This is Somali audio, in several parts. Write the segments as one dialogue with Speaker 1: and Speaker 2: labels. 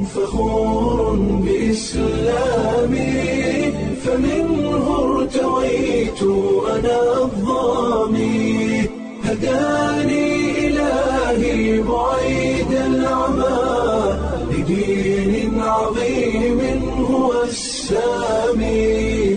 Speaker 1: فخور بإسلامي فمنه ارتويت أنا الضامي هداني إلهي بعيد العمى لدين عظيم هو السامي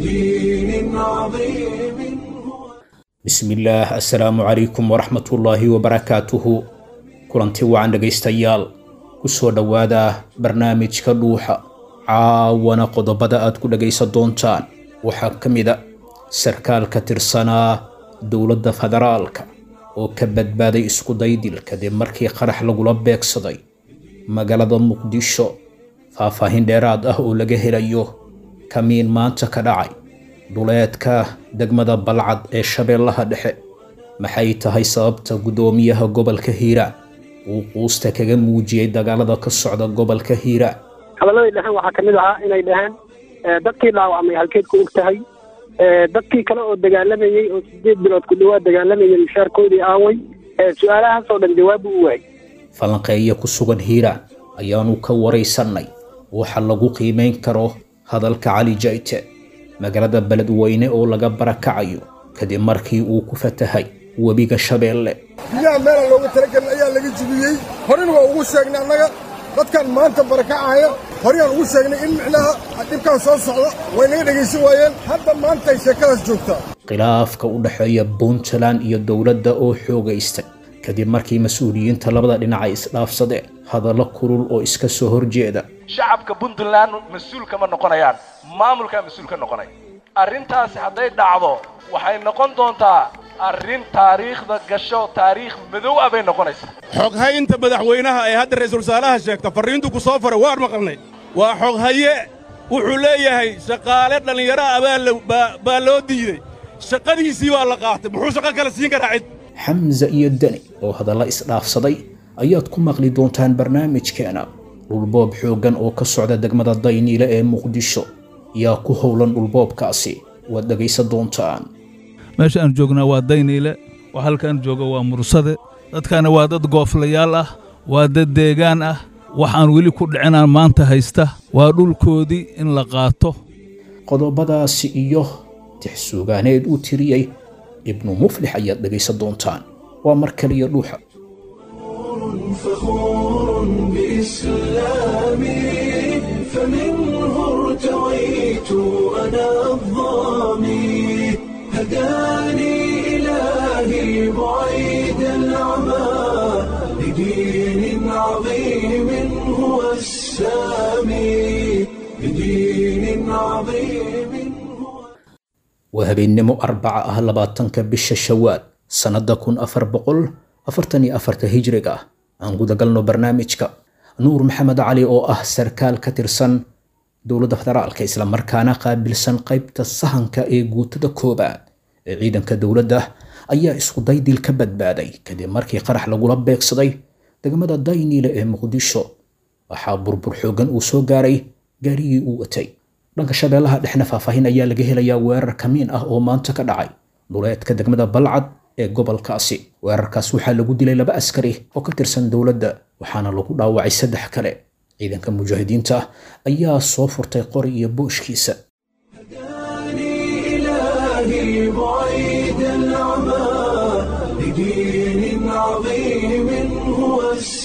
Speaker 1: لدين عظيم هو
Speaker 2: bismillaah assalaamu calaykum waraxmatullaahi wabarakaatuhu kulanti wacan dhegaystayaal ku soo dhowaada barnaamijka dhuuxa caawana qodobada aad ku dhegaysan doontaan waxaa ka mid a sarkaal ka tirsanaa dowladda federaalka oo ka badbaaday isku daydil kadib markii qarax lagula beegsaday magaalada muqdisho faahfaahin dheeraad ah oo laga helayo kamiin maanta ka dhacay duleedka degmada balcad ee shabeellaha dhexe maxay tahay sababta guddoomiyaha gobolka hiiraan uu quusta kaga muujiyey dagaalada ka socda gobolka hiiraan
Speaker 3: hadalladii dheheen waxaa ka mid ahaa inay dhaheen eh, dadkii dhaawacmay halkeed ku og tahay Eh, dadkii kale oo dagaalamayey oo sideed bilood ku dhawaad dagaalamayay mushaarkoodii aaway Eh, su-aalahaasoo dhan jawaab u waayay
Speaker 2: falanqeeya ku sugan hiiraan ayaanu ka waraysannay waxa lagu qiimayn karo hadalka cali jayte magaalada beledweyne oo laga barakacayo kadib markii uu ku fatahay webiga shabeelle
Speaker 4: biyaha meelaan looga talagelin ayaa laga jibiyey horena waa ugu sheegnay annaga dadkan maanta barakacaya horeyaan ugu sheegnay in micnaha dhibkaan soo socda way naga dhegaysan waayeen hadda maanta ay sheekadaas joogtaa
Speaker 2: khilaafka u dhexeeya puntland iyo dowladda oo xoogaystay kadib markii mas-uuliyiinta labada dhinac ay isdhaafsadeen hadallo kulul oo iska soo horjeeda
Speaker 5: shacabka puntland mas-uul kama noqonayaan maamulkaa mas-uul ka noqonaya arrintaasi hadday dhacdo waxay noqon doontaa arrin taariikhda gasho taariikh madow ah bay noqonaysaa
Speaker 6: xoghaynta madaxweynaha ee hadda ra'iisul wasaaraha sheegta farriintu ku soo faray waan maqalnay waa xoghaye wuxuu leeyahay shaqaale dhallinyaro ah baa la- baa- baa loo diidey shaqadiisii baa la qaatay muxuu shaqo kale siin karaa cid
Speaker 2: xamse iyo deni oo hadalla isdhaafsaday ayaad ku maqli doontaan barnaamijkeena dhulboob xooggan oo ka socda degmada dayniile ee muqdisho yaa ku howlan dhulboobkaasi waad dhegaysan doontaan
Speaker 7: meesha aan joognaa waa dayniile waa halkaan jooga waa mursade dadkana waa dad gooflayaal ah waa dad deegaan ah waxaan weli ku dhicinaan maanta haysta waa dhulkoodii in la qaato
Speaker 2: qodobadaasi iyo tixsuugaaneed uu tiriyey ibnu muflix ayaad dhegaysan doontaan waa mar kaliya dhuuxa
Speaker 1: فخور بإسلامي فمنه ارتويت أنا الضامي هداني إلهي بعيد العمى لدين عظيم هو السامي لدين عظيم هو
Speaker 2: waa habeennimo arbaca ah labaatanka bisha shawaal sannadda kun afar boqol afartan iyo afarta hijriga ah aan gudagalno barnaamijka nuur maxamed cali oo ah sarkaal ka tirsan dowladda federaalka islamarkaana qaabilsan qaybta sahanka ee guutada koobaad ee ciidanka dowladda ayaa isku daydil ka badbaaday kadib markii qarax lagula beegsaday degmada dayniile ee muqdisho waxaa burbur xooggan uu soo gaaray gaarigii uu watay dhanka shabeellaha dhexna faahfaahin ayaa laga helayaa weerar kamiin ah oo maanta ka dhacay duleedka degmada balcad ee gobolkaasi weerarkaas waxaa lagu dilay laba askari oo ka tirsan dowladda waxaana lagu dhaawacay saddex kale ciidanka mujaahidiinta ayaa soo furtay qori iyo booshkiisa
Speaker 1: هداني إلهي بعيد العمى لدين عظيم هو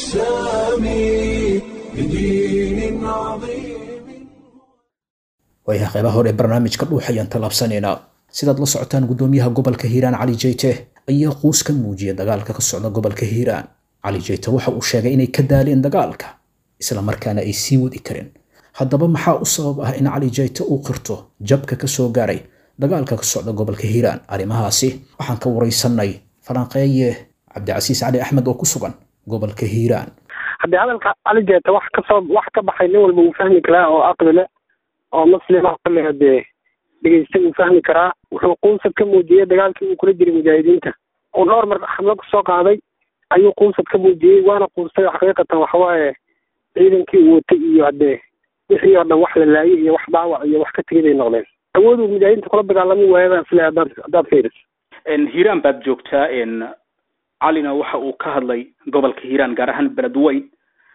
Speaker 1: السامي لدين عظيم
Speaker 2: waayaha qaybaha hore ee barnaamijka dhuux ayaan tallaabsanaynaa sidaad la socotaan guddoomiyaha gobolka hiiraan cali jeyte ayaa quus ka muujiyay dagaalka ka socda gobolka hiiraan cali jeyte waxa uu sheegay inay ka daaleen dagaalka isla markaana ay sii wadi kareen haddaba maxaa u sabab ah in cali jeyte uu qirto jabka ka soo gaaray dagaalka ka socda gobolka hiiraan arrimahaasi waxaan ka waraysanay falanqeeye cabdicasiis cali axmed oo ku sugan gobolka hiiraan
Speaker 3: haddii hadalka cali jeeta wax kasoo wax ka baxay nin walba uu fahmi karaa oo aqli leh oo muslima kale dee dhegeysta uu fahmi karaa wuxuu quusad ka muujiyey dagaalkii uu kula jiray mujaahidiinta uu dhowr mar xamlo kusoo qaaday ayuu quusad ka muujiyey waana quustay xaqiiqatan waxawaaye ciidankii uu watay iyo haddee wixii oo dhan wax la laayay iyo wax dhaawac iyo wax ka tegay bay noqdeen awooduu mujaahidiinta kula dagaalami waayaba sile haddaad haddaad fiiriso
Speaker 8: hiiraan baad joogtaa calina waxa uu ka hadlay gobolka hiiraan gaar ahaan beledweyn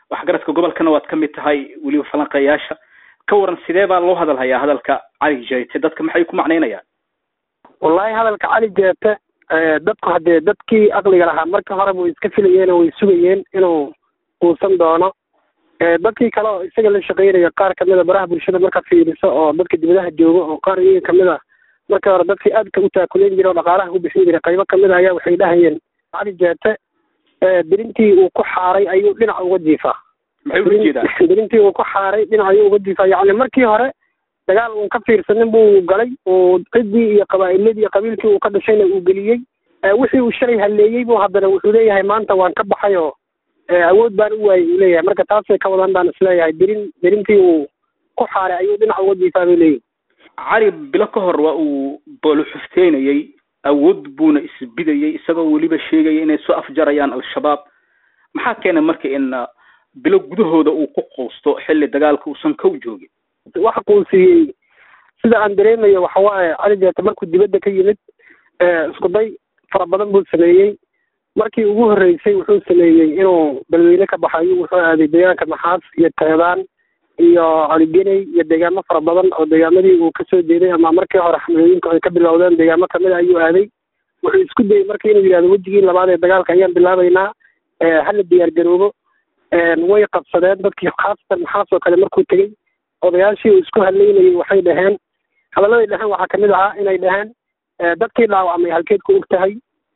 Speaker 8: waxgaradka gobolkana waad ka mid tahay weliba falanqeeyaasha ka waran sidee baa loo hadal hayaa hadalka cali jeete dadka maxay ku macnaynayaan
Speaker 3: wallahi hadalka cali jeete dadku haddee dadkii aqliga lahaa marka horeba way iska filayeen oo way sugayeen inuu uusan doono dadkii kale oo isaga la shaqeynaya qaar kamid a baraha bulshada marka fiiriso oo dadka dibadaha jooga oo qaar iyaga kamid a markii hore dadkii aadka u taakuleen jira oo dhaqaalaha ku bixin jiray qaybo kamid a ayaa waxay dhahayeen cali jeete dirintii uu ku xaaray ayuu dhinac uga jiifaa
Speaker 8: maxay ula jeedaan
Speaker 3: dirintii uu ku xaaray dhinac ayuu uga jiifaa yacni markii hore dagaal uun ka fiirsanin buu galay uu ciddii iyo qabaa'iladii iyo qabiilkii uu ka dhashayna uu geliyey wixii uu shalay halleeyey buu haddana wuxuu leeyahay maanta waan ka baxay oo awood baan u waayey uu leeyahay marka taasay ka wadan baan isleeyahay dirin dirintii uu ku xaaray ayuu dhinac uga jiifaa bay leeyihin
Speaker 8: cali bilo ka hor waa uu boolo xufteynayey awood buuna isbidayey isagoo weliba sheegaya inay soo afjarayaan al-shabaab maxaa keenay marka in bilo gudahooda uu ku quusto xilli dagaalka uusan kow joogin
Speaker 3: waxa quusiyey sida aan dareemayo waxa waaye cali jeete markuu dibadda ka yimid isku day fara badan buu sameeyey markii ugu horreysay wuxuu sameeyey inuu balweyne ka baxayo wuxuu aaday deegaanka maxaas iyo teedaan iyo caligeney iyo deegaamo fara badan oo deegaamadii uu kasoo jeeday ama markii hore xamlooyinka ay ka bilowdeen deegaamo kamid a ayuu aaday wuxuu isku dayey marka inuu yidhahdo wejigii labaad ee dagaalka ayaan bilaabaynaa hala diyaar garoobo way qabsadeen dadkii khaasatan maxaas oo kale markuu tegey odayaashii uu isku hadlaynayey waxay dhaheen hadalladay dhaheen waxaa kamid ahaa inay dhaheen dadkii dhaawacmay halkeed ku og tahay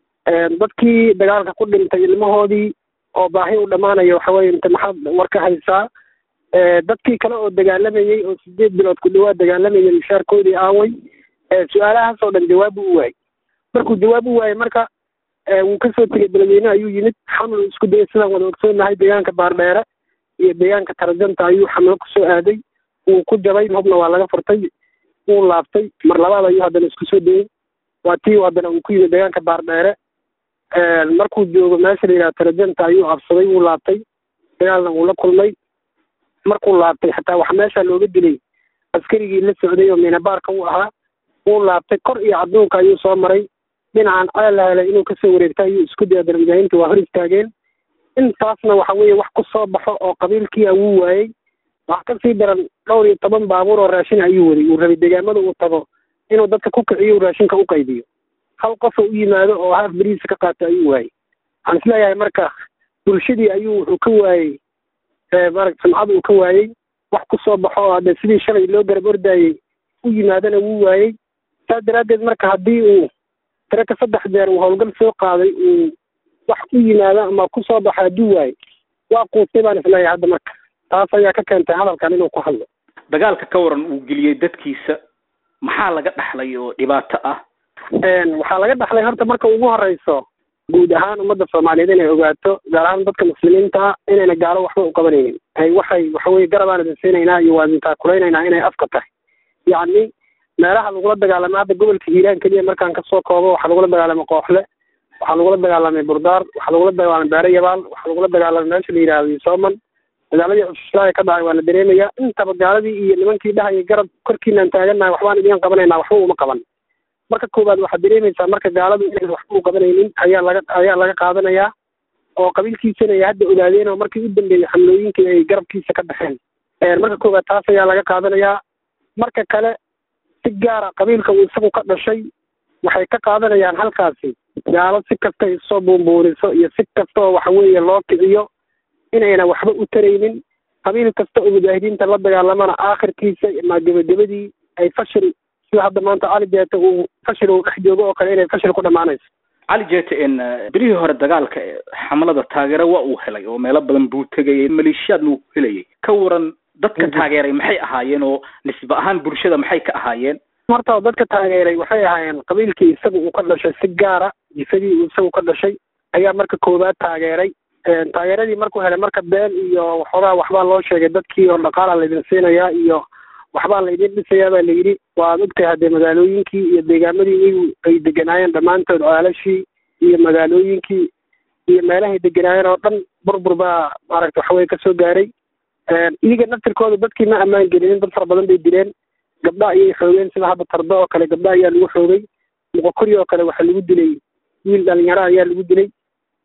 Speaker 3: dadkii dagaalka ku dhintay ilmahoodii oo baahi u dhammaanaya waxa weye inta maxaad war ka haysaa dadkii kale oo dagaalamayey oo sideed bilood ku dhawaad dagaalamayay mushaarkoodii aaway su-aalahaas oo dhan jawaab u waayey markuu jawaab u waayey marka wuu kasoo tegey beledweyne ayuu yimid xamlu isku dayay sidaan wada ogsoonahay deegaanka baardheere iyo deegaanka tarajanta ayuu xamlo kusoo aaday wuu ku jabay hubna waa laga furtay wuu laabtay mar labaad ayuu haddana isku soo dayey waa tii haddana uu ku yimid deegaanka baardheere markuu joogo meesha la yidhaha tarajanta ayuu absaday wuu laabtay dagaalna wuu la kulmay markuu laabtay xataa wax meesha looga dilay askarigii la socday oo minabaarka uu ahaa wuu laabtay kor iyo cadduunka ayuu soo maray dhinacan ceel la helay inuu kasoo wareegta ayuu isku daya dana mujaahidiinta waa hor istaageen intaasna waxa weeye wax ku soo baxo oo qabiilkiia wuu waayey wax kasii daran dhowr iyo toban baabuur oo raashin ayuu waday uu rabay deegaamada uu tago inuu dadka ku kiciyo raashinka u qaybiyo hal qofoo u yimaado oo haaf beriisa ka qaato ayuu waayey waxaan isleeyahay marka bulshadii ayuu wuxuu ka waayey maragta sumcad uu ka waayey wax ku soo baxo oo hadde sidii shalay loo garab ordaayey u yimaadana wuu waayey saas daraaddeed marka haddii uu tiraka saddex jeer uu howlgal soo qaaday uu wax u yimaado ama ku soo baxo hadduu waayey waa quustay baan isleeyahay hadda marka taas ayaa ka keentay hadalkan inuu ku hadlo
Speaker 8: dagaalka ka waran uu geliyey dadkiisa maxaa laga dhaxlay oo dhibaato ah
Speaker 3: waxaa laga dhaxlay horta marka ugu horeyso guud ahaan ummadda soomaaliyeed inay ogaato gaar ahaan dadka muslimiinta ah inayna gaalo waxba u qabanaynin ay waxay waxaweye garabaan idin siinaynaa iyo waa idin taakulaynayna inay afka tahay yacni meelaha lagula dagaalamay hadda gobolka hiiraan keliya markaan kasoo koobo waxaa lagula dagaalamay kooxle waxaa lagula dagaalamay burdaar waxaa lagula dagaalamay beere yabaal waxaa lagula dagaalamay meesha la yidhahdo sooman dagaaladii cususlaaga ka dhacay waa la dareemaya intaba gaaladii iyo nimankii dhahaya garab korkiinaan taagannahay waxbaan idiin qabanaynaa waxba uma qaban marka koowaad waxaad dareemaysaa marka gaaladu inayna waxba u qabanaynin ayaa laga ayaa laga qaadanayaa oo qabiilkiisana ay hadda ogaadeen oo markii u dambeeyey xamlooyinkii ay garabkiisa ka baxeen marka koowaad taas ayaa laga qaadanayaa marka kale si gaara qabiilka uu isagu ka dhashay waxay ka qaadanayaan halkaasi gaalo si kasta isoo buunbuuniso iyo si kasta oo waxa weeye loo kiciyo inayna waxba u taraynin qabiil kasta oo mujaahidiinta la dagaalamana aakhirkiisa ama gebagabadii ay fashil sida hadda maanta cali jeete uu fashil uu dhex joogo oo kale inay fashil ku dhammaanayso
Speaker 8: cali jeete n bilihii hore dagaalka xamlada taageero waa uu helay oo meelo badan buu tegayay maleeshiyaadna uu ku helayay ka waran dadka taageeray maxay ahaayeen oo nisbe ahaan bulshada maxay ka ahaayeen
Speaker 3: horta dadka taageeray waxay ahaayeen qabiilkii isaga uu ka dhashay si gaara jifadii uu isagu ka dhashay ayaa marka koowaad taageeray taageeradii markuu helay marka been iyo waxoogaa waxbaa loo sheegay dadkii oo dhaqaala laydin siinayaa iyo waxbaa laydin dhisayaa baa layidhi waad ogtahay haddee magaalooyinkii iyo deegaamadii iyagu ay deganaayeen dhammaantood caalashii iyo magaalooyinkii iyo meelahay deganaayeen oo dhan burbur baa maaragta waxaweye kasoo gaaray iyaga naftirkooda dadkii ma ammaan gelinin dad fara badan bay dileen gabdha ayay xoogeen sida hadda tardo oo kale gabdha ayaa lagu xoogay muqokori oo kale waxaa lagu dilay wiil dhalinyaro ayaa lagu dilay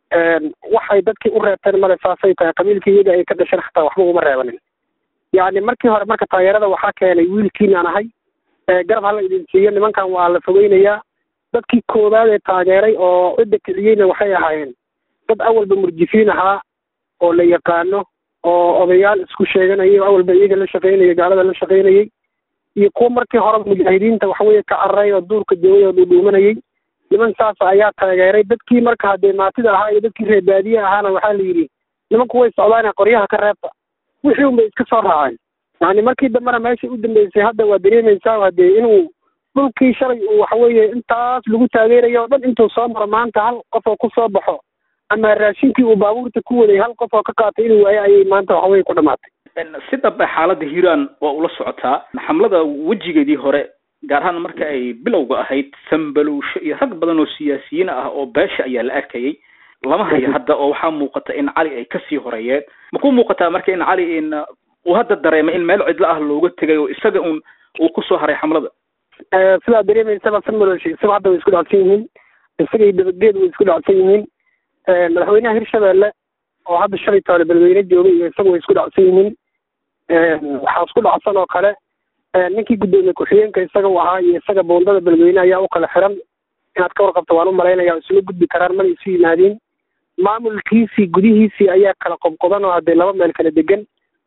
Speaker 3: waxay dadkii u reebteen male saasay tahay qabiilkii iyaga ay ka dhasheen xataa waxba uma reebanin yacni markii hore marka taageerada waxaa keenay wiilkiinaan ahay garab hala idin siiyo nimankan waa la fogeynayaa dadkii koowaad ee taageeray oo cidda kiciyeyna waxay ahaayeen dad awalba murjifiin ahaa oo la yaqaano oo odayaal isku sheeganayay oo awalba iyaga la shaqaynayay gaalada la shaqaynayay iyo kuwa markii horeba mujaahidiinta waxaweye ka cararay oo duurka joogay oo dhuudhuumanayay niman saas ayaa taageeray dadkii marka haddee maatida ahaa iyo dadkii reer baadiye ahaana waxaa la yidhi nimanku way socdaane qoryaha ka reebta wixii un bay iska soo raaceen yani markii dambena meeshai u dambeysay hadda waa dareemaysaa hadee inuu dhulkii shalay uu waxaweeye intaas lagu taageerayo o dhan intuu soo maro maanta hal qof oo kusoo baxo ama raashinkii uu baabuurta ku waday hal qof oo ka qaatay inuu waayo ayay maanta waxaweye ku dhamaatay
Speaker 8: si dhab ah xaaladda hiiraan waa ula socotaa xamlada wejigeedii hore gaar ahaan marka ay bilowga ahayd sambalowsho iyo rag badan oo siyaasiyiin ah oo beesha ayaa la arkayay lama hayo hadda oo waxaa muuqata in cali ay kasii horeeyeen ma ku muuqataa marka in cali in uu hadda dareemay in meel cidlo ah looga tegay oo isaga un uu kusoo haray xamlada
Speaker 3: sidaa dareemaysaba sambalowsho isaga hadda way isku dhacsan yihiin isaga iyo dabageed way isku dhacsan yihiin madaxweynaha hirshabeelle oo hadda shalay toole beledweyne joogay iyo isaga way isku dhacsan yihiin waxaa isku dhacsan oo kale ninkii guddoomiye ku-xigeenka isaga u ahaa iyo isaga buundada beledweyne ayaa u kala xiran inaad ka warqabto waan u malaynaya isuma gudbi karaan mana isu yimaadiin maamulkiisii gudihiisii ayaa kala qobqodan oo haddee laba meel kala degan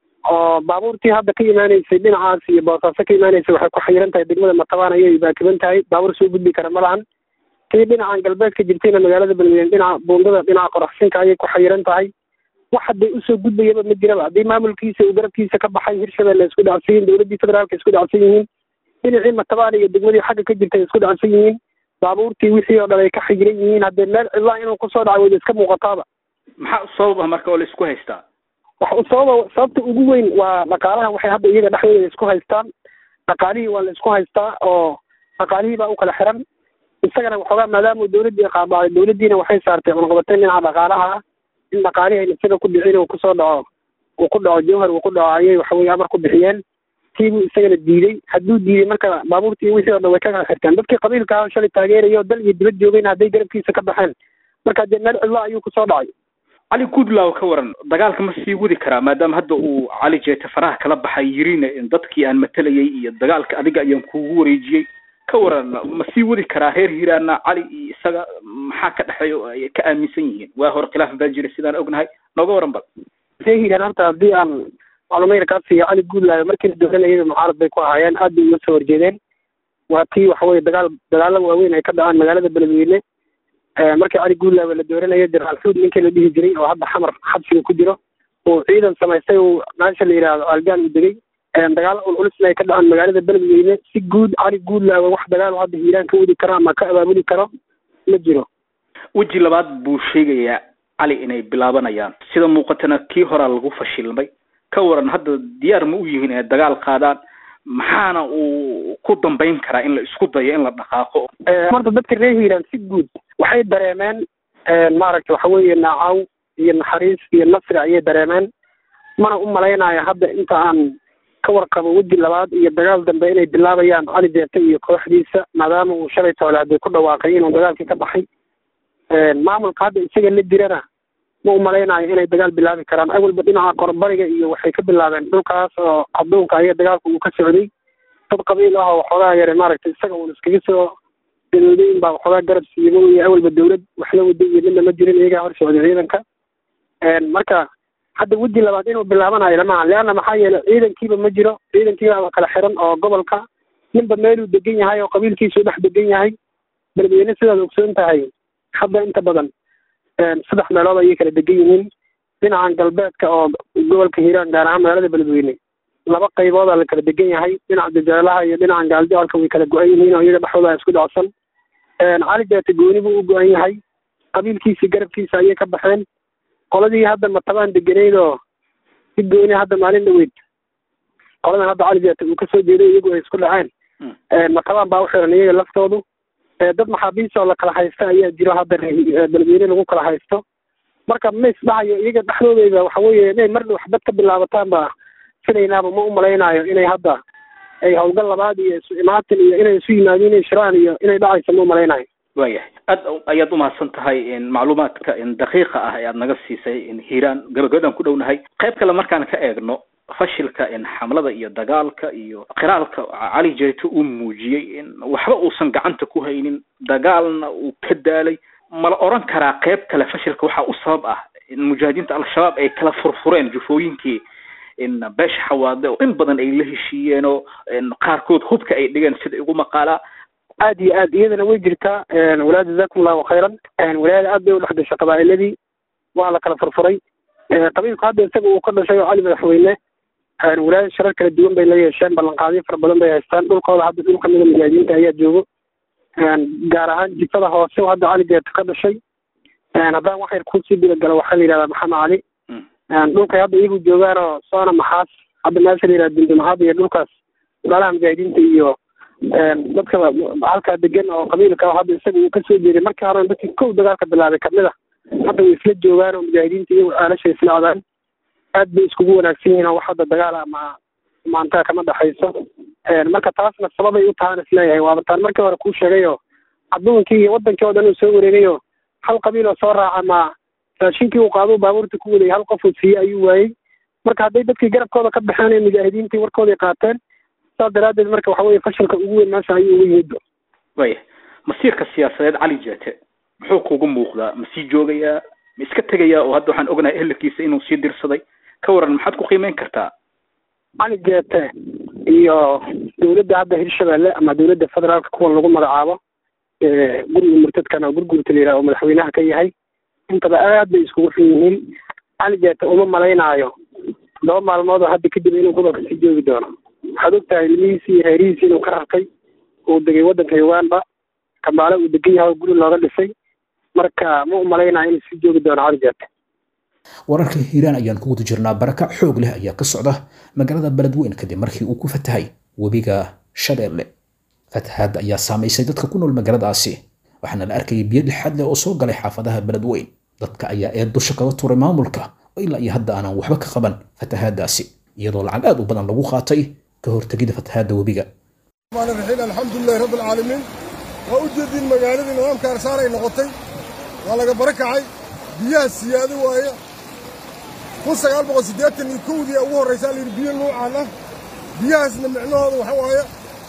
Speaker 3: oo baabuurtii hadda ka imaanaysay dhinacaas iyo boosaaso ka imaanaysay waxay ku xayiran tahay degmada matabaan ayay baakiban tahay baabuur soo gudbi kara ma lahan tii dhinacan galbeedka jirtayna magaalada beledweyne dhinaca buundada dhinaca qoraxsinka ayay ku xayiran tahay wax hadday usoo gudbayaba ma jiraba haddii maamulkiisa uu garabkiisa ka baxay hirshabelle isku dhacsan yihiin dowladdii federaalka isku dhacsan yihiin dhinacii matabaan iyo degmadii xagga ka jirtay isku dhacsan yihiin baabuurtii wixii oo dhan ay ka xigiran yihiin haddee meel cidlaa inuu kusoo dhaco wayda iska muuqataaba
Speaker 8: maxaa sabab ah marka oo la isku haystaa
Speaker 3: waxa u sababa sababta ugu weyn waa dhaqaalaha waxay hadda iyaga dhexdooda isku haystaan dhaqaalihii waa la isku haystaa oo dhaqaalihii baa u kala xiran isagana waxoogaa maadaama dowladdii qaadacday dowladdiina waxay saartay cunaqabateyn dhinaca dhaqaalaha ah in dhaqaalihii ayna isaga ku dhicin uu kusoo dhaco uu ku dhaco jawhar uu ku dhaco ayay waxaweye amar ku bixiyeen kiibuu isagana diiday hadduu diiday marka baabuurtii wixii oo dhan way ka kala xirteen dadkii qabiilka ah shalay taageerayo dal iyo dibad joogayna hadday garabkiisa ka baxeen marka dee meel cidlo ayuu kusoo dhacay
Speaker 8: cali goodlaw ka waran dagaalka ma sii wadi karaa maadaama hadda uu cali jeete faraha kala baxay yirina dadkii aan matalayay iyo dagaalka adiga ayaan kugu wareejiyey ka waran ma sii wadi karaa reer hiiraana cali iyo isaga maxaa ka dhexeeya oo ay ka aaminsan yihiin waa hore khilaaf baa jira sidaan ognahay nooga waran bal
Speaker 3: reer hiiraan horta haddii aan maclumayr kaa siiyo cali guudlaayo markii la dooranayay mucaarad bay ku ahaayeen aad bay uga soo horjeedeen waa tii waxaweye dagaal dagaalo waaweyn ay ka dhacaan magaalada beledweyne markii cali guudlaayo la dooranayay diraal xuud ninkii la dhihi jiray oo hadda xamar xabsiga ku jiro uu ciidan samaystay uu meesha la yidhaahdo algaan u degay dagaalo ulculisna ay ka dhacaan magaalada beledweyne si guud cali guudlaayo wax dagaal hadda hiiraan ka wadi karo ama ka abaabuli karo ma jiro
Speaker 8: weji labaad buu sheegayaa cali inay bilaabanayaan sida muuqatana kii horaa lagu fashilmay ka waran hadda diyaar ma u yihiin inay dagaal qaadaan maxaana uu ku dambayn karaa in la isku dayo in la dhaqaaqo
Speaker 3: horta dadka reer hiiraan si guud waxay dareemeen maaragta waxa weeye naacaw iyo naxariis iyo nasri ayay dareemeen mana u malaynayo hadda inta aan ka warqabo weji labaad iyo dagaal dambe inay bilaabayaan cali jeete iyo kooxdiisa maadaama uu shalay toole haddii ku dhawaaqay inuu dagaalkii ka baxay maamulka hadda isaga la dirana ma u malaynayo inay dagaal bilaabi karaan awalba dhinaca qorbariga iyo waxay ka bilaabeen dhulkaas oo adduunka aya dagaalka uu ka socday dad qabiil ah oo waxoogaa yare maaragtay isaga uun iskaga soo dalooday in baa waxoogaa garab siiyey ma iyo awalba dawlad wax la wada iyo midna ma jirin iyagaa hor socday ciidanka marka hadda weji labaad inuu bilaabanayo lamaha leanna maxaa yeelay ciidankiiba ma jiro ciidankiibaaba kala xiran oo gobolka ninba meeluu degan yahay oo qabiilkiisuu dhex degan yahay beledweyne sidaad ogsoon tahay hadda inta badan saddex meelood ayay kala degan yihiin dhinacan galbeedka oo gobolka hiiraan gaar ahaan magaalada beledweyne laba qayboodaa la kala degan yahay dhinaca dajaalaha iyo dhinacan gaaljacelka way kala go-an yihiin oo iyaga dhexdooda isku dhacsan cali jeete gooni buu u go-an yahay qabiilkiisii garabkiisa ayay ka baxeen qoladii hadda matabaan degeneyd oo si gooni hadda maalin dhaweyd qoladan hadda cali jeete uu kasoo jeeday iyagu ay isku dhaceen matabaan baa u xiran iyaga laftoodu dad maxaabiis oo la kala haysta ayaa jiro hadda beledweyne lagu kala haysto marka ma isdhahayo iyaga dhexdoodeyda waxa weeye inay mar waxbad ka bilaabataan ba filaynaaba ma u malaynayo inay hadda ay howlgal labaad iyo isu imaatin iyo inay isu yimaadiin inay shiraan iyo inay dhacayso ma u malaynayo
Speaker 8: waayahay aad ayaad umahadsan tahay macluumaadka daqiiqa ah ee aad naga siisay hiiraan gabagabadaan ku dhownahay qayb kale markaan ka eegno fashilka xamlada iyo dagaalka iyo qiraalka cali jeeto uu muujiyey in waxba uusan gacanta ku haynin dagaalna uu ka daalay mala oran karaa qayb kale fashilka waxaa u sabab ah in mujaahidiinta al-shabaab ay kala furfureen jufooyinkii in beesha xawaade oo in badan ay la heshiiyeen oo qaarkood hubka ay dhigeen sida igu maqaalaa
Speaker 3: aad iyo aad iyadana way jirtaa walaad jazakum allahu khayran walaada aad bay u dhex gashay qabaa'iladii waa la kala furfuray qabiilku hadda isaga uu ka dhashay oo cali madaxweyne walaada sharar kala duwan bay la yeesheen ballanqaadyo fara badan bay haystaan dhulkooda hadda dhul kamida mujaahidiinta ayaa joogo gaar ahaan jifada hoose oo hadda cali geeto ka dhashay haddaan wax yar kusii dilagalo waxaa la yidhahdaa maxamed cali dhulkay hadda iyagu joogaan oo soona maxaas hadda meesha la yidhahda dundumahad iyo dhulkaas walaalaha mujaahidiinta iyo dadka halkaa degan oo qabiilka hadda isaga uu kasoo jeeday markii hore dadkii kow dagaalka bilaabay kamid a hadda way isla joogaan oo mujaahidiinta iyagu aalasha isla codaan aad bay iskugu wanaagsan yihiin oo wax hadda dagaal ama maantaa kama dhexayso marka taasna sababay u tahaan isleeyahay waaba taan markii hore kuu sheegay oo adduunkii iyo wadankii oo dhan uu soo wareegay oo hal qabiil oo soo raaca ma raashinkii uu qaado baabuurta ku waday hal qof uu siiyey ayuu waayey marka hadday dadkii garabkooda ka baxeen ee mujaahidiintii warkooday qaateen saas daraaddeed marka waxa weye fashilka ugu weyn meesha ayuu uga yimid
Speaker 8: waya masiirka siyaasadeed cali jeete muxuu kugu muuqdaa ma sii joogayaa ma iska tegayaa oo hadda waxaan ognahay ehelkiisa inuu sii dirsaday ka waran maxaad ku qiimeyn kartaa
Speaker 3: cali jeete iyo dowladda hadda hirshabelle ama dowladda federaalka kuwan lagu magacaabo guriga murtadkan oo gurgurta la yidhaha oo madaxweynaha ka yahay intaba aad bay iskugu xun yihiin cali jeete uma malaynaayo laba maalmood oo hadda kadib inuu gobolka sii joogi doono waxaad ogtahay ilmihiisi iyo reerihiisi inuu ka rartay uu degay waddanka uganda kambaale uu degan yahay oo guri looga dhisay marka ma u malaynayo inuu sii joogi doono cali jeete
Speaker 2: wararka hiiraan ayaan ku guda jirnaa barakac xoog leh ayaa ka socda magaalada beledweyn kadib markii uu ku fatahay webiga shabeelle fatahaadda ayaa saamaysay dadka ku nool magaaladaasi waxaana la arkayay biyo dhexaad leh oo soo galay xaafadaha beledweyn dadka ayaa eed dusha kaga tuuray maamulka oo ilaa iyo hadda aanan waxba ka qaban fatahaaddaasi iyadoo lacag aad u badan lagu qaatay ka hortegida fatahaadda webiga
Speaker 4: raxiim alxamdulilahi rabbi alcaalamiin waa u jeediin magaaladii nidaamka arsaar ay noqotay waa laga barakacay biyaha siyaado waaye kun sagaal boqol siddeetan iyo kowdii ugu horraysaa layidhi biyo nuucaan ah biyahaasna micnahooda waxa waaye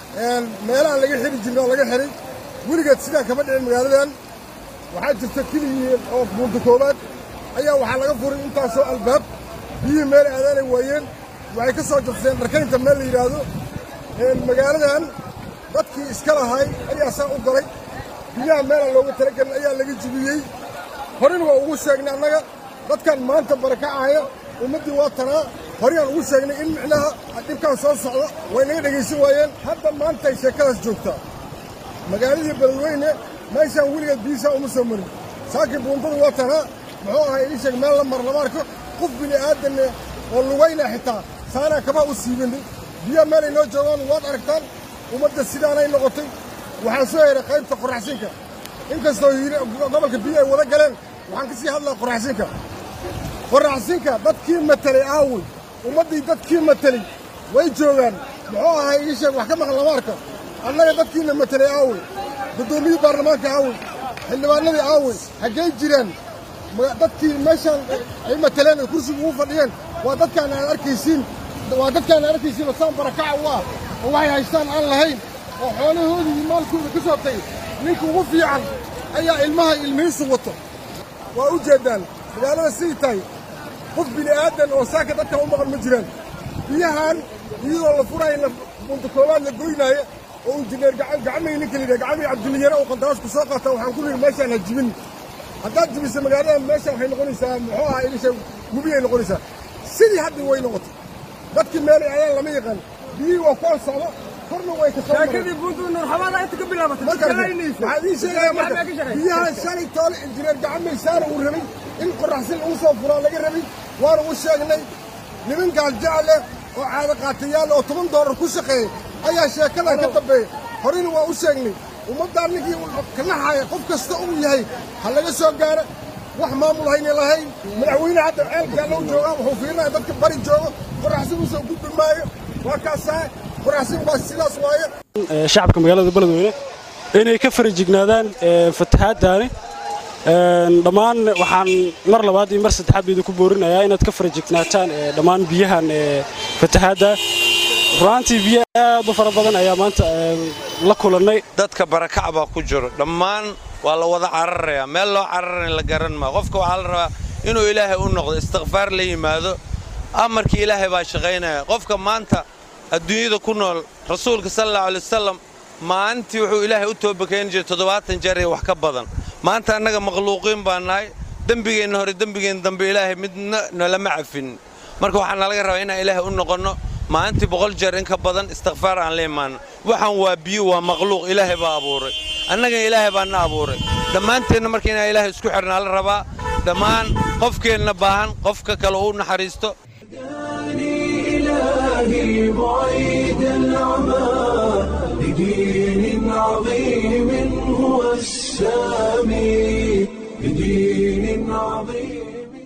Speaker 4: meelaha laga xiri jirna oo laga xiray weligeed sidaan kama dhicin magaaladan waxaa jirta keligii oo buunta koowaad ayaa waxaa laga furay intaasoo albaab biyihii meel aadaanay waayeen waxay ka soo jabseen dharkaynta meel la yidhaahdo magaaladan dadkii iska lahay ayaa saa u galay biyaha meelaan looga talagelin ayaa laga jibiyey horena waa ugu sheegnay annaga dadkan maanta barakacaya ummaddii waa tanaa horeyaan ugu sheegnay in micnaha dhibkaan soo socdo way naga dhegaysan waayeen hadda maantay sheekadaas joogtaa magaaladii beledweyne meeshaan weligeed biyisaa uma soo marin saakiin buundadu waa tanaa muxuu ahay ii sheeg meel la mar lama arko qof bini aadanne oo lugayna xitaa saanaa kabaa u siibanay biyaha meelay noo joogaan waad aragtaan ummadda sidaanay noqotay waxaa soo yeray qaybta qoraxsinka inkastoo gobolka biyo ay wada galeen waxaan ka sii hadlaa qoraxsinka qoraxsinka dadkii matelay aawey ummaddii dadkii matelay way joogaan muxuu ahay ii sheeg wax ka maqan lama arka annaga dadkiina matelay aawey guddoomiyii baarlamaanka aawey xildhibaanadii aawey haggay jiraan dadkii meeshaan ay mateleen ay kursiga ugu fadhiyeen waa dadkaan aan arkaysiin waa dadkaan aan arkaysiin oo saan barakaca u ah oo waxay haystaan aan lahayn oo xoolahoodii iyo maalkooda ka soo tagay ninka ugu fiican ayaa ilmaha ilmihiisu wato waa u jeeddaan magaalada sidii tahay qof bini aadan oo saaka dadkan u maqan ma jiraan biyahan iyadoo la furaayo bunta koowaad la goynaayo oo injineer gacmay ninka la yidhaha gacmay cabdiliyare oo qandaraasku soo qaata waxaan ku lihi meeshaan ha jibin haddaad jibisa magaaladan meeshaan waxay noqonaysaa muxuu ahaa ilisha gubiyay noqonaysaa sidii hadda way noqotay dadkii meelay ayaan lama yaqaan biyihii waa kuwan socdo korna way ka soo
Speaker 9: sheekadii buntu nur xabaada inta ka bilaabatay
Speaker 4: waxaad ii sheegaya marka biyahan shalay toole injineer gacmay saara uu rabay in qoraxsin lagu soo furaa laga rabay waana u sheegnay nimankaan jecel leh oo caado qaatayaal oo toban doolar ku shaqeeyay ayaa sheekadan ka dambeeya horena waa u sheegnay ummaddan ninkii ka naxaya qof kasta uu yahay ha laga soo gaara wax maamul hayna lahayn madaxweyne hadda ceelkaa loo joogaa wuxuu fiirinaya dadka bari joogo qoraxsin usoo gudbi maayo waa kaasaa qoraxsin waa sidaas waaye
Speaker 10: shacabka magaalada beledweyne inay ka farajignaadaan fatahaaddaani dhammaan waxaan mar labaad iyo mar saddexaad ba idinku boorinayaa inaad ka farajignaataan dhammaan biyahan fatahaadda runaantii biyo aad u fara badan ayaa maanta la kulannay
Speaker 11: dadka barakac baa ku jiro dhammaan waa la wada cararayaa meel loo cararana la garan maa qofka waxaa la rabaa inuu ilaahay u noqdo istikfaar la yimaado amarkii ilaahay baa shaqaynaya qofka maanta adduunyada ku nool rasuulka sala allahu alay wasalam maalintii wuxuu ilaahay u toobakayn jiray toddobaatan jeer iyo wax ka badan maanta annaga makhluuqiin baa nahay dembigeenna hore dembigeenna dambe ilaahay midna nalama cafin marka waxaa nalaga rabaa inaan ilaahay u noqonno maalintii boqol jeer in ka badan istikfaar aan la imaanno waxaan waa biyo waa makhluuq ilaahay baa abuuray annagana ilaahay baa na abuuray dhammaanteenna marka inaan ilaahay isku xidhnaa la rabaa dhammaan qofkeenna baahan qofka kale u naxariisto
Speaker 1: إلهي بعيد العمى لدين عظيم هو السامي لدين عظيم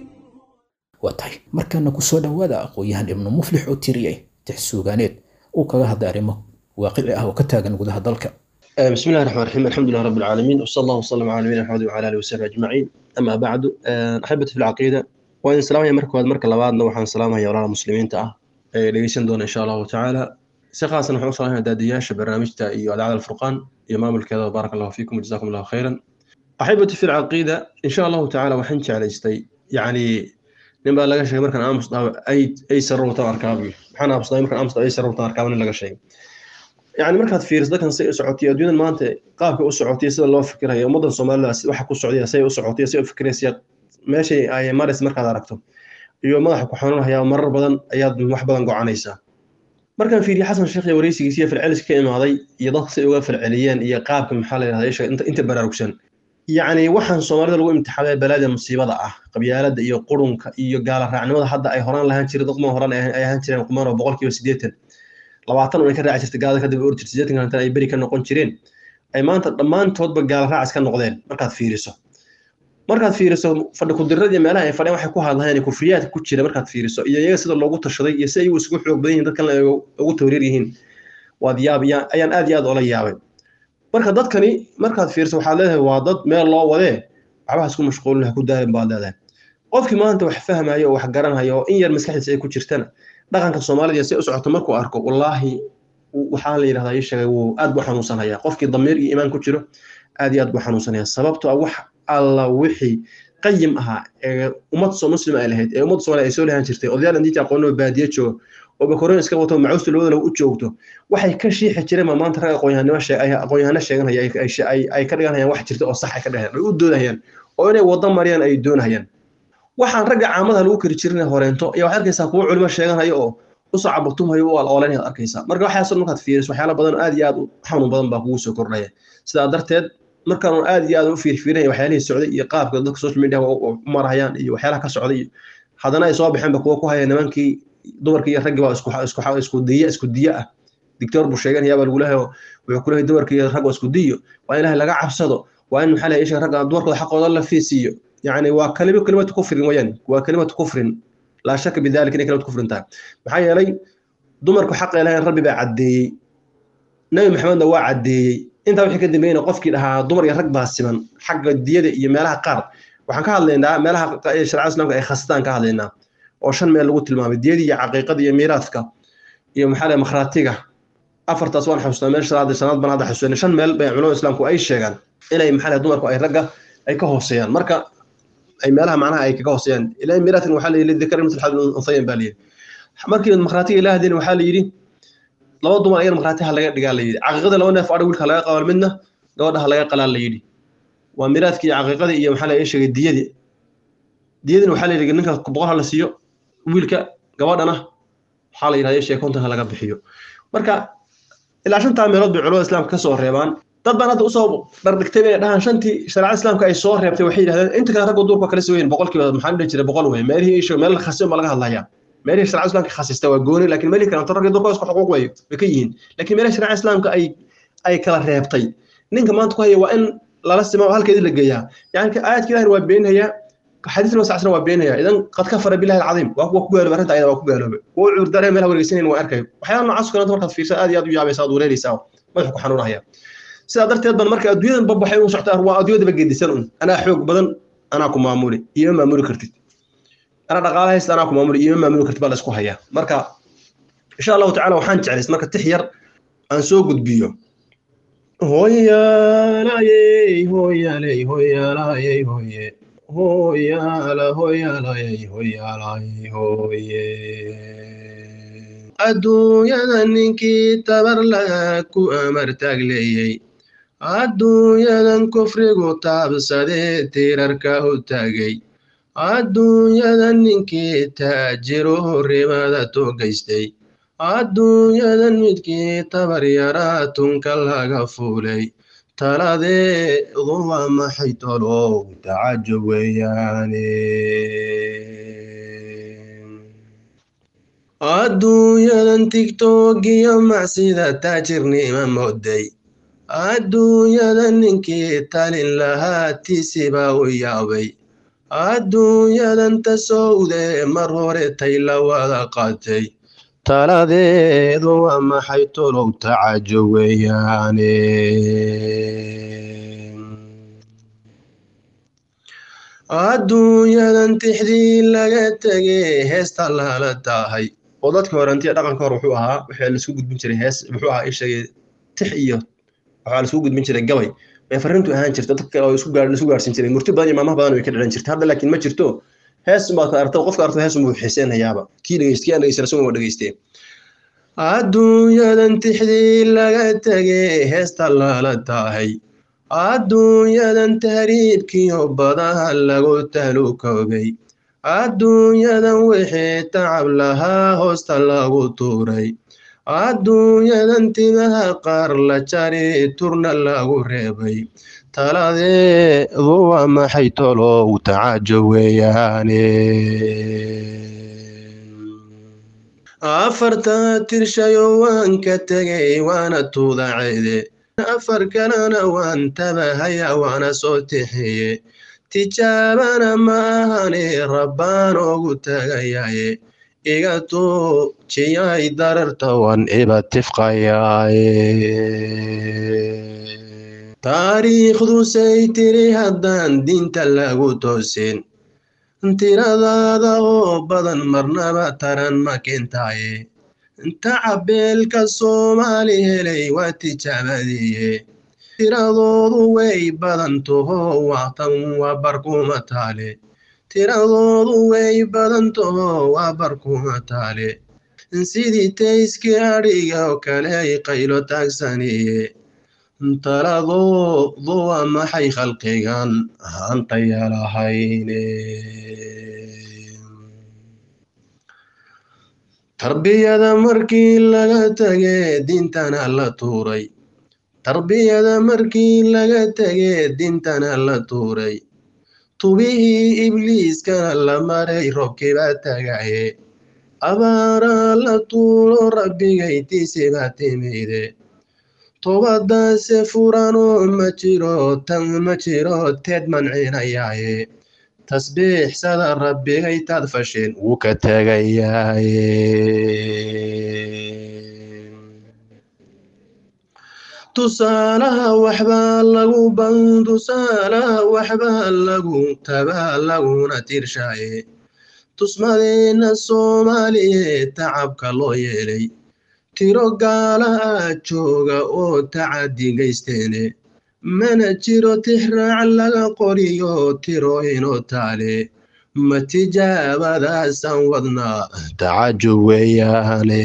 Speaker 2: waa tahay markaana ku soo dhowaada aqoon-yahan ibnu muflix oo tiriyey tix suugaaneed uu kaga hadlay arrimo waaqici ah oo ka taagan gudaha dalka
Speaker 12: بسم الله الرحمن الرحيم الحمد لله رب العالمين وصلى الله وسلم على نبينا محمد وعلى اله وصحبه اجمعين اما بعد احبتي في العقيده وان سلام يا مركز مركز لبعضنا وحن سلام يا ولانا مسلمين تا dhegeysan doona insha allahu tacaala si khaasan waxaan u salaamaya daadiyaasha barnaamijta iyo adaacada alfurqaan iyo maamulkeeda baaraka allahu fiikum jazakum allahu khayran axibati fi lcaqiida insha allahu tacaala waxaan jeclaystay yacni nin baa laga sheegay markaan aamus dhaho ay sarowtan arkaabu maxaan aamus dhahay markaan aamus dhaho ay sarowtan arkaaba nin laga sheegay yacni markaad fiiriso dadkan say u socotay adduunyadan maanta qaabka u socotay sida loo fikirayo ummaddan soomaalida waxa ku socday say u socotay say u fikiraysa meeshay ay maraysa markaad aragto iyo madaxa ku xanuunaya marar badan ayaad wax badan gocanaysaa markaan fiiriye xasan sheekh iyo wareysigiisa iyo falceliska ka imaaday iyo dadka say uga falceliyeen iyo qaabka maxaa la yidhahdaa isha inta baraarugsan yacni waxaan soomaalida lagu imtixaamay balaada musiibada ah qabyaalada iyo qurunka iyo gaala raacnimada hadda ay horaan lahaan jireen dad horaan ay ahaan jireen qumaan oo boqolkiiba siddeetan labaatan un ay ka raaci jirtay gaalada kadib or jirtay siddeetan kalantan ay beri ka noqon jireen ay maanta dhammaantoodba gaala raacis ka noqdeen markaad fiiriso markaad fiiriso fadhi kudirada iyo meelaha ay fadhiyaan waxay ku hadlayaan kufriyaadka ku jira markaad fiiriso iyo iyaga sida loogu tashaday iyo si ay isugu xoog badan yihiin dadkan ugu tawriir yihiin waad yaab ayaan aad iyo aad ola yaabay marka dadkani markaad fiiriso waxaad leedahay waa dad meel loo wadee waxbaha isku mashquulin ha ku daayan baad leedahay qofkii maanta wax fahmayo oo wax garanhayo oo in yar maskaxdiisa ay ku jirtana dhaqanka soomaalida si u socoto markuu arko wallaahi waxaa la yidhahdaa ii sheegay wuu aad buu xanuunsanhayaa qofkii damiir iyo iimaan ku jiro aad iyo aad buu xanuunsanaya sababtoo ah wax alla wixii qayim ahaa ee ummad soo muslim ay lahayd ee ummadda soomaaliya ay soo lahaan jirtay odayaal intiita aqoonoo baadiye joogo oo bakorooyin iska wato macuusta labadana u joogto waxay ka shiixi jireen ma maanta rag aqoonyahanimo aqoonyahano sheeganaya ay ka dhiganayaan wax jirta oo sax ay ka dheheen ay u doodahayaan oo inay waddo mariyaan ay doonahayaan waxaan ragga caamada lagu kari jirin horeento ayaa waxaad arkaysaa kuwo culimo sheeganaya oo usoo caburtumhayo u alooleyn aad arkaysaa marka waxaasoo markaad fiiriso waxyaala badan aad iyo aad u xanuun badan baa kugu soo kordhaya sidaa darteed markaan aad iyo aad u fiirfiirinaya waxyaalihii socday iyo qaabka dadka social media u marahayaan iyo waxyaalaha ka socday iyo haddana ay soo baxeenba kuwa ku haya nimankii dumarkii iyo raggii baa isku isku isku diya isku diya ah dictor buu sheeganaya baa lagu leeyahay wuxuu ku leeyahay dumarkii iyo ragga isku diyo waa in ilaahay laga cabsado waa in maxaa la isha ragga dumarkooda xaqooda la fiisiyo يعني وكلمة كلمة كفر وين وكلمة كفر لا شك بذلك إن كلمة كفر انتهى محايا لي دمرك حق إلهي ربي بعدي نبي محمد waa cadeeyey intaa wixii ka dambeeyna qofkii dhahaa dumar iyo rag baa siman xagga diyada iyo meelaha qaar waxaan ka hadlaynaa meelaha sharcada islaamka ay khastaan ka hadlaynaa oo shan meel lagu tilmaamay diyada iyo caqiiqada iyo miiraadka iyo maxaa leh makhraatiga afartaas waan xasuustaa meel shanaad shanaad baan hadda xasuusanay shan meel bay culamada islaamku ay sheegaan inay maxaa leh dumarku ay ragga ay ka hooseeyaan marka ay meelaha macnaha ay kaga hooseeyaan ilaa miiraadkan waxaa la yidhi dikar mithl xadl unsayan baa la yidhi markii makhraatiga ilaah hadin waxaa la yidhi laba dumar ayana makhraatiha laga dhigaa la yidhi caqiiqada laba neef adha wiilka laga qabal midna gabadhaha laga qalaa la yidhi waa miiraadkii iyo caqiiqadii iyo maxaa la sheegay diyadii diyadina waxaa la yidhi ninka boqol ha la siiyo wiilka gabadhana waxaa la yidhahda sheeg konton ha laga bixiyo marka ilaa shantaa meelood bay culamada islaamka ka soo reebaan dad baan hadda usoo dhardhigtay bay dhahaan shantii shareecada islaamka ay soo reebtay waxay yidhahdeen inta kale raggu duurka kala soo weyn boqolkiiba maxaa dhihi jiray boqol wey meelihii isho meel khasi baa laga hadlayaa meelihii shareecada islaamka khasista waa gooni laakiin meelihii kale ragga duurka isku xuquuq way way ka yihiin laakiin meelaha shareecada islaamka ay ay kala reebtay ninka maanta ku haya waa in lala sima halkeedii la geeyaa yani aayadka ilahina waa beenayaa xadiis nabi sal waa beenayaa idan qad kafara billahi alcadiim waa kuwa ku gaaloobay arrinta ayada waa ku gaaloobay kuwa cudurdaaraya meelaha wareegsanayn waa arkay waxyaala noocaas kalenta markaad fiirsa aad iyo aad u yaabaysa aad wareeraysaa madaxu ku xanuunaya sidaa darteed ban marka adduunyadan bab waxay u socotaa waa adduunyadaba gedisan un anaa xoog badan anaa ku maamuli iyo ma maamuli kartid anaa dhaqaala haysta anaa ku maamuli iyo ma maamuli kartid baa la isku hayaa marka insha allahu tacaala waxaan jeclays marka tix yar aan soo gudbiyo hoyaalayey hoyaaley hoyaalayey hoye hoyaala hoyaalayey hoyaalayey hoye adduunyada ninkii tabar laga ku amar taagleeyey adduunyadan kufrigu taabsadee tiirarka u taagay adduunyadan ninkii taajiru rimada togaystay adduunyadan midkii tabar yaraa tunka laga fuulay taladeedu waa maxay tolow tacajo weeyaane adduunyadan tigtogiyo macsida taajirnima mooday adduunyadan ninkii talin lahaa tiisiba u yaabay adduunyadan tasowde mar hore tay la wada qaatay taladeedu waa maxay tolow tacajo weeyaane adduunyadan tixdii laga tegay heesta lala tahay oo dadka horantiya dhaqanka hore wuxuu ahaa waxaa laisku gudbin jiray hees muxuu ahaa ishagay tix iyo waxaa laisku gudbin jiray gabay ee farrintu ahaan jirta dadka oo isku gaar isku gaarsin jiray murti badan iyo maamaha badan way ka dhicin jirta hadda laakiin ma jirto hees baad ka aragta qofka aragta hees buu xiiseenayaaba kii dhegeyst kii aan dhegeysan isagu waa dhegeystee adduunyadan tixdii laga tegay heesta lala tahay adduunyadan tahriibkiyo badaha lagu talukoobay adduunyadan wixii tacab lahaa hoosta lagu tuuray adduunyadan timaha qaar la jari turna lagu reebay taladeedu waa maxay tolow tacajo weeyaane afarta tirshayo waan ka tegay waana tuudaceede afar kalena waan tabahaya waana soo tixiye tijaabana ma ahane rabbaan ogu tagayaye iga tuujiyay dararta wan iba tifqayaaye taariikhdusay tiri haddaan diinta lagu toosin tiradaada oo badan marnaba taran ma keentaaye tacabeelka soomaali helay waa tijaabadiye tiradoodu way badan taho waqtan waa barkuma taale tiradoodu way badan taho waa barkuma taale sidii tayskii adhiga oo kale ay qaylo taagsaniye taladoodu waa maxay khalqigan hantaya lahayne tarbiyada markii laga tage diintana la tuuray tarbiyada markii laga tage diintana la tuuray tubihii ibliiskana la maray robkiiba tagaye abaaraa la tuuro rabbigaytiisiba timide tobadaase furanoo ma jiro tan ma jiro teed mancinayaaye tasbiixsada rabbigaytaad fasheen wuu ka tegayaaye tusaalaha waxbaa lagu ban tusaalaha waxbaa lagu tabaa laguna tirshaaye tusmadeenna soomaaliyeed tacabka loo yeelay tiro gaala ah jooga oo tacadi geysteene mana jiro tixraac laga qoriyo tiro inoo taale ma tijaabadaasaan wadnaa tacajub weeyaane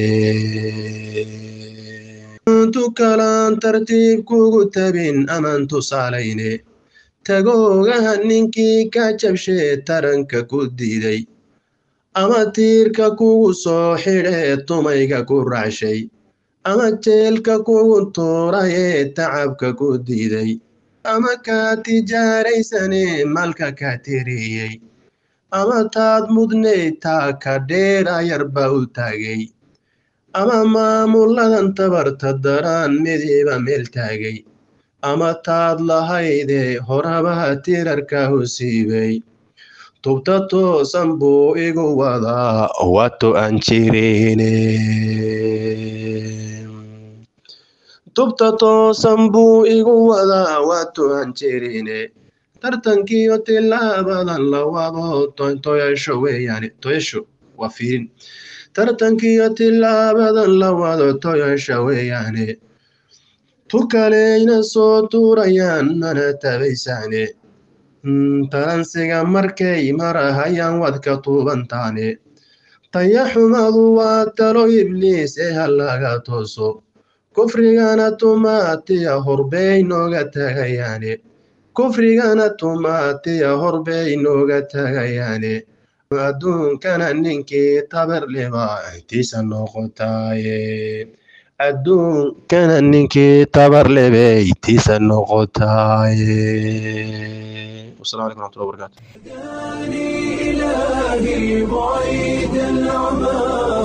Speaker 12: tukalaan tartiib kugu tabin amaan tusaalayne tagoogaha ninkii ka jabshee taranka ku diiday ama tiirka kugu soo xidhee tumayga ku raacshay ama jeelka kugu tuurayee tacabka ku diiday ama kaa tijaaraysane malka ka tiriyey ama taad mudnayd taa ka dheera yarba u taagay ama maamuladan tabarta daraan midiiba meel taagay ama taad lahaydee horabaha tirarka u siibay tubta toosan buu igu wadaa wato aan jirine tubta toosan buu igu wadaa waa tuhan jirine tartankiyo tilaabadan la wado toyasho weeyaane toyasho waa fiirin tartankiyo tilaabadan la wado toyasha weeyaane tu kaleyna soo tuurayaan mana tabaysaane talansiga markay marahayaan wadka tuubantaane tayaxumadu waa talo ibliis ee halaga tooso kufrigana tumaatiya horbey nooga tagayaane kufrigana tumaatiya horbey nooga tagayaane adduunkana ninkii tabarleba intiisa noqotaaye adduunkana ninkii tabarlebe intiisa noqotaaye wasalaamu calaykum waraxmatullahi wabarakaatu
Speaker 1: إلهي بعيد العمى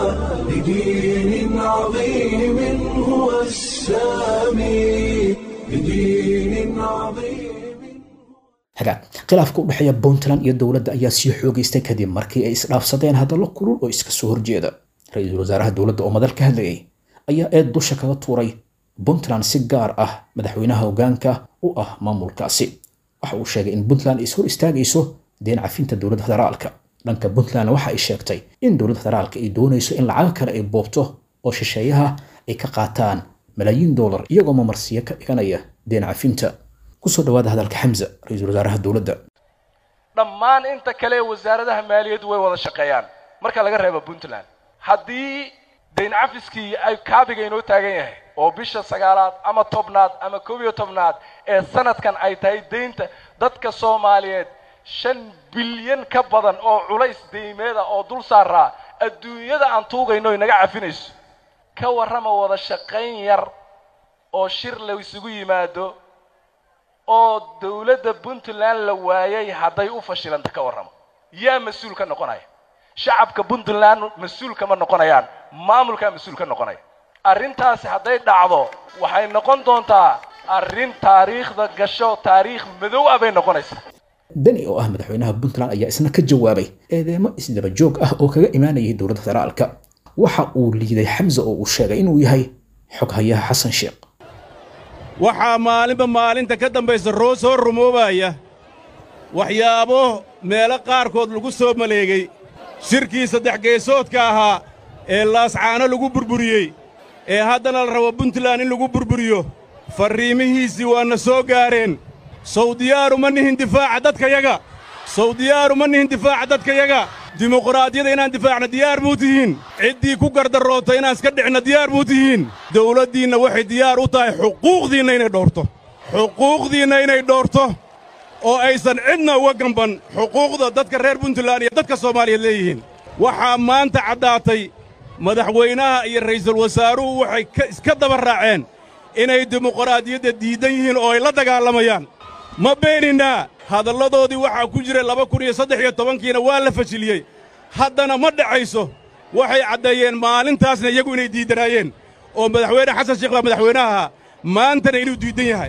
Speaker 1: لدين عظيم هو السامي لدين عظيم
Speaker 2: hagaag khilaafka u dhexeeya puntland iyo dowladda ayaa sii xoogeystay kadib markii ay isdhaafsadeen hadallo kulul oo iska soo horjeeda ra-iisul wasaaraha dowladda oo madal ka hadlayay ayaa eed dusha kaga tuuray puntland si gaar ah madaxweynaha hoggaanka u ah maamulkaasi waxa uu sheegay in puntland ay is hor istaagayso deen cafinta dowladda federaalka dhanka puntland waxa ay sheegtay in dowladda federaalka ay doonayso in lacago kale ay boobto oo shisheeyaha ay ka qaataan malaayiin doolar iyagoo mamarsiyo ka dhiganaya deen cafinta kusoo dhawaada hadalka xamza ra-iisul wasaaraha dowladda
Speaker 5: dhammaan inta kale ee wasaaradaha maaliyaddu way wada shaqeeyaan marka laga reebo puntland haddii dayn cafiskii ay kaabiga inoo taagan yahay oo bisha sagaalaad ama tobnaad ama koob iyo tobnaad ee sanadkan ay tahay deynta dadka soomaaliyeed shan bilyan ka badan oo culays deymeeda oo dul saaraa adduunyada aan tuugayno inaga cafinayso ka warrama wada shaqayn yar oo shir la isugu yimaado oo dowladda puntland la waayay hadday u fashilanta ka warramo yaa mas-uul ka noqonaya shacabka puntland mas-uul kama noqonayaan maamulkaa mas-uul ka noqonaya arrintaasi hadday dhacdo waxay noqon doontaa arrin taariikhda gasho taariikh madow ah bay noqonaysaa
Speaker 2: deni oo ah madaxweynaha puntland ayaa isna ka jawaabay eedeemo isdaba joog ah oo kaga imaanayay dowladda federaalka waxa uu liiday xamse oo uu sheegay inuu yahay xoghayaha xasan sheekh
Speaker 6: waxaa maalinba maalinta ka dambaysa roo soo rumoobaya waxyaabo meelo qaarkood lagu soo maleegay shirkii saddex geesoodka ahaa ee laascaano lagu burburiyey ee haddana la rabo puntland in lagu burburiyo farriimihiisii waana soo gaareen sawdiyaaru ma nihin difaaca dadkayaga sawdiyaaru ma nihin difaaca dadkayaga dimuqraadiyada inaan difaacna diyaar muu tihiin ciddii ku gardaroota inaan iska dhicna diyaar muu tihiin dawladdiinna waxay diyaar u tahay xuquuqdiinna inay dhowrto xuquuqdiinna inay dhowrto oo aysan cidna uga gamban xuquuqda dadka reer puntland iyo dadka soomaaliyeed leeyihiin waxaa maanta caddaatay madaxweynaha iyo ra'iisul wasaaruhu waxay iska daba raaceen inay dimuqraadiyadda diiddan yihiin oo ay la dagaalamayaan ma beeninaa hadalladoodii waxaa ku jira laba kun iyo saddex iyo tobankiina waa la fashiliyey haddana ma dhacayso waxay caddeeyeen maalintaasna iyagu inay diiddanaayeen oo madaxweyne xasan sheekh baa madaxweynaha maantana inuu diiddan yahay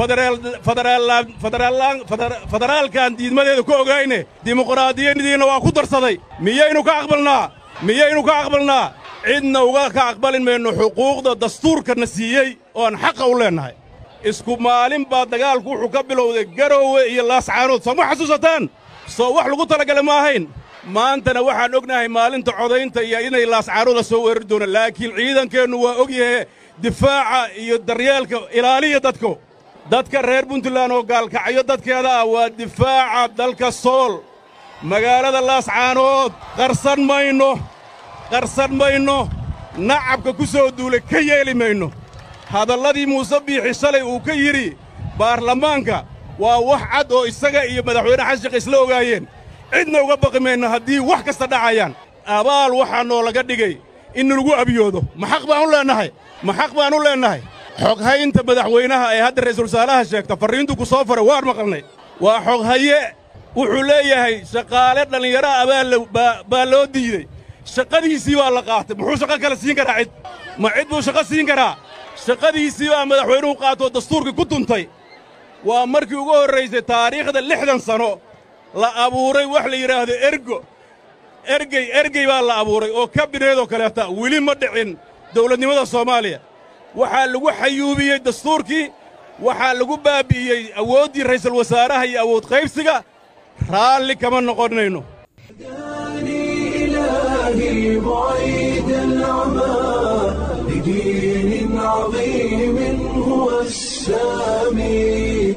Speaker 6: federaalkan diidmadeeda ku ogayne dimuqraadiyadiinna waa ku darsaday miyaynu ka aqbalnaa miyaynu ka aqbalnaa cidna uga ka aqbalin mayno xuquuqda dastuurkana siiyey oo aan xaqa u leennahay isku maalin baa dagaalku wuxuu ka bilowday garoowe iyo laascaanood soo ma xasuusataan soo wax lagu talagala ma ahayn maantana waxaan ognahay maalinta codaynta iyo inay laascaanooda soo weerari doonaan laakiin ciidankeennu waa og yahe difaaca iyo daryeelka ilaaliya dadku dadka reer puntland oo gaalkacyo dadkeeda ah waa difaaca dalka sool magaalada laascaanood qarsan mayno qarsan mayno nacabka ku soo duulay ka yeeli mayno hadalladii muuse biixi shalay uu ka yidhi baarlamaanka waa wax cad oo isaga iyo madaxweyne xasan sheekh isla ogaayeen cidna uga baqi mayno haddii wax kasta dhacayaan abaal waxaa noolaga dhigay in lagu abiyoodo ma xaq baan u leennahay ma xaq baan u leennahay xoghaynta madaxweynaha ee hadda ra'iisul wasaaraha sheegta farriintu ku soo faray waan maqalnay waa xoghaye wuxuu leeyahay shaqaale dhallinyaro ah baa loo diidey shaqadiisii baa la qaatay muxuu shaqo kale siin karaa cid ma cid buu shaqo siin karaa shaqadiisii baa madaxweynuhu qaatoo dastuurkii ku tuntay waa markii ugu horraysay taariikhda lixdan sano la abuuray wax la yidhaahdo ergo ergey ergey baa la abuuray oo kabineedoo kaleeta weli ma dhicin dawladnimada soomaaliya waxaa lagu xayuubiyey dastuurkii waxaa lagu baabi'iyey awooddii ra'iisul wasaaraha iyo awood qaybsiga raalli kama noqonayno
Speaker 1: إلهي بعيد العمى لدين عظيم هو السامي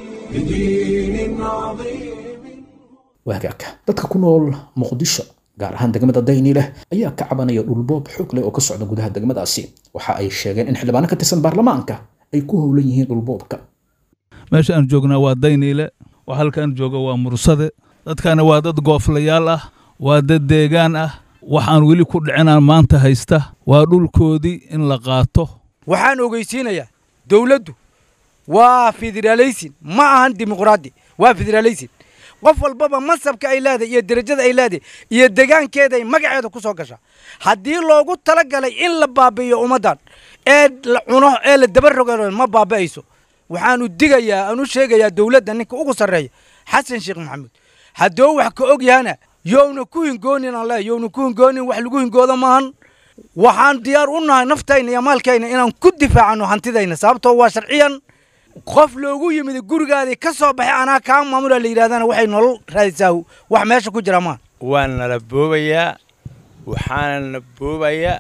Speaker 1: لدين عظيم
Speaker 2: waagaagka dadka ku nool muqdisho gaar ahaan degmada dayni leh ayaa ka cabanaya dhulboob xoog leh oo ka socda gudaha degmadaasi waxa ay sheegeen in xildhibaano ka tirsan baarlamaanka ay ku howlan yihiin dhulboobka
Speaker 7: meesha aan joognaa waa dayniile waa halkaan jooga waa mursade dadkana waa dad gooflayaal ah waa dad deegaan ah waxaan weli ku dhicinaan maanta haysta waa dhulkoodii in la qaato
Speaker 13: waxaan ogeysiinayaa dowladdu waa federaalaysin ma ahan dimuqraadi waa federaalaysin qof walbaba mansabka ay leedahay iyo derajada ay leedahay iyo degaankeeda ay magaceeda ku soo gashaa haddii loogu talagalay in la baabi'iyo ummaddan ee la cuno ee la daba rogo ma baabi'ayso waxaanu digayaa aanu sheegayaa dowladda ninka ugu sarreeya xasan sheekh maxamuud hadduu wax ka og yahana yowna ku hingoonin aan leeyahay yowna ku hingoonin wax lagu hingoodo maahan waxaan diyaar u nahay naftayna iyo maalkayna inaan ku difaacano hantidayna sababtoo waa sharciyan qof loogu yimid gurigaadii ka soo baxay anaa kaa maamula la yidhahdana waxay nolol raadisaa wax meesha ku jira maan
Speaker 14: waa nala boobayaa waxaana na boobayaa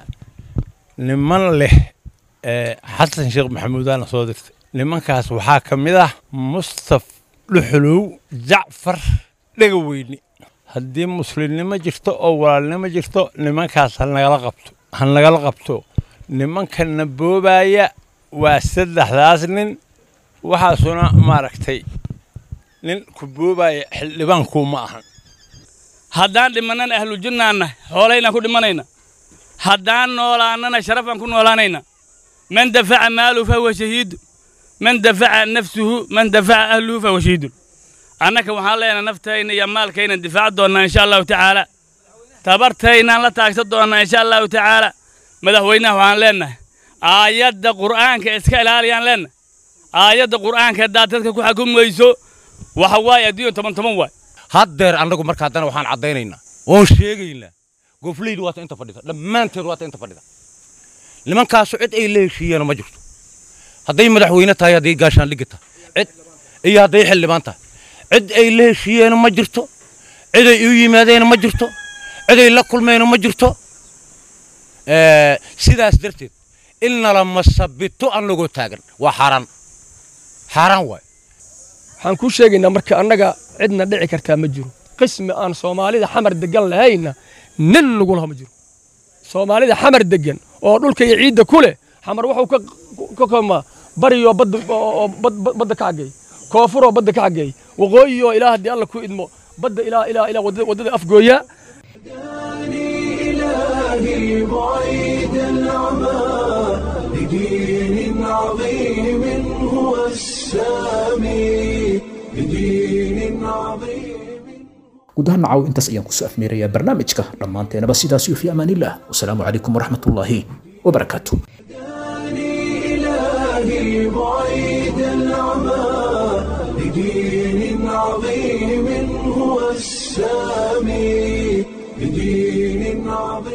Speaker 14: niman leh ee xasan sheekh maxamuudaana soo dirtay nimankaas waxaa ka mid ah mustaf dhuxulow jacfar dhegaweyne haddii muslimnimo jirto oo walaalnimo jirto nimankaas ha nagala qabto ha nagala qabto nimankana boobaaya waa saddexdaas nin waxaasuna maaragtay nin ku boobaya xildhibaankuu ma ahan
Speaker 15: haddaan dhimannana ahlujannaanna xoolaynaan ku dhimanayna haddaan noolaannana sharafaan ku noolaanayna man dafaca maaluhu fahuwa shahiidu man dafaca nafsuhu man dafaca ahluhu fahuwa shahiidun annaka waxaan leenahay naftayna iyo maalkaynan difaaci doonnaa insha allahu tacaala tabartaynaan la taagsan doonnaa insha allahu tacaala madaxweynaha waxaan leenahay aayadda qur'aanka iska ilaaliyaan leenahay aayadda qur'aanka haddaad dadka ku xukumayso waxa waaye adduunya toban toban waay
Speaker 16: haddeer annagu marka haddana waxaan caddaynaynaa oon sheegaynaa gofleydu waata inta fadhida dhammaanteed waata inta fadhida nimankaasu cid ay la heshiiyeen ma jirto hadday madaxweyne tahay hadday gaashaandhigi tahay cid iyo hadday xildhibaan tahay cid ay la heshiiyeen ma jirto cid ay u yimaadeen ma jirto cid ay la kulmeen ma jirto sidaas darteed in nala masabito annagoo taagan waa xaaraan xaaraan waay
Speaker 17: waxaan kuu sheegaynaa marka annaga cidna dhici kartaa ma jiro qismi aan soomaalida xamar degan lahayna nin nagulaha ma jiro soomaalida xamar degan oo dhulka iyo ciidda ku leh xamar wuxuu ka koomaa bariyoo badda ka xageey koonfuroo badda ka xageey waqooyiyoo ilaa haddii alla ku idmo badda ilaa ilaa ilaa waddada afgooya
Speaker 1: إلهي بعيد العمى لدين عظيم هو السامي لدين عظيم
Speaker 2: guud ahaan nacaw intaas ayaan kusoo afmeerayaa barnaamijka dhammaanteenaba sidaas iyo fi amaanillah wasalaamu calaykum waraxmatullaahi wabarakaatu
Speaker 1: إلهي بعيد العمى لدين عظيم هو السامي لدين عظيم